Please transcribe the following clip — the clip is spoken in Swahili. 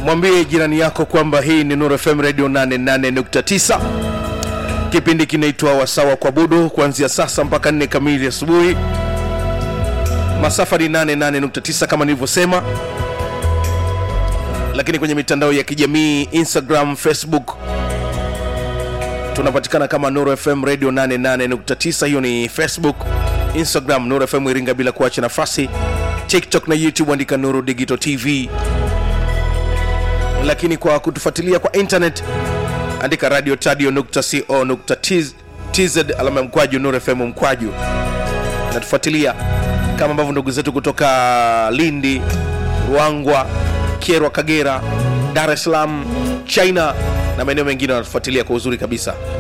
mwambie jirani yako kwamba hii ni Nuru FM Radio 88.9. Kipindi kinaitwa Wasawa kwa Budu, kuanzia sasa mpaka nne kamili asubuhi. Masafa ni 88.9 kama nilivyosema, lakini kwenye mitandao ya kijamii Instagram, Facebook tunapatikana kama Nuru FM Radio 88.9. Hiyo ni Facebook, Instagram Nuru FM Iringa, bila kuacha nafasi TikTok na YouTube andika Nuru Digital TV, lakini kwa kutufuatilia kwa internet andika radio tadio.co.tz alama ya mkwaju Nuru FM mkwaju, natufuatilia kama ambavyo ndugu zetu kutoka Lindi, Ruangwa, Kyerwa, Kagera, Dar es Salaam, China na maeneo mengine wanatufuatilia kwa uzuri kabisa.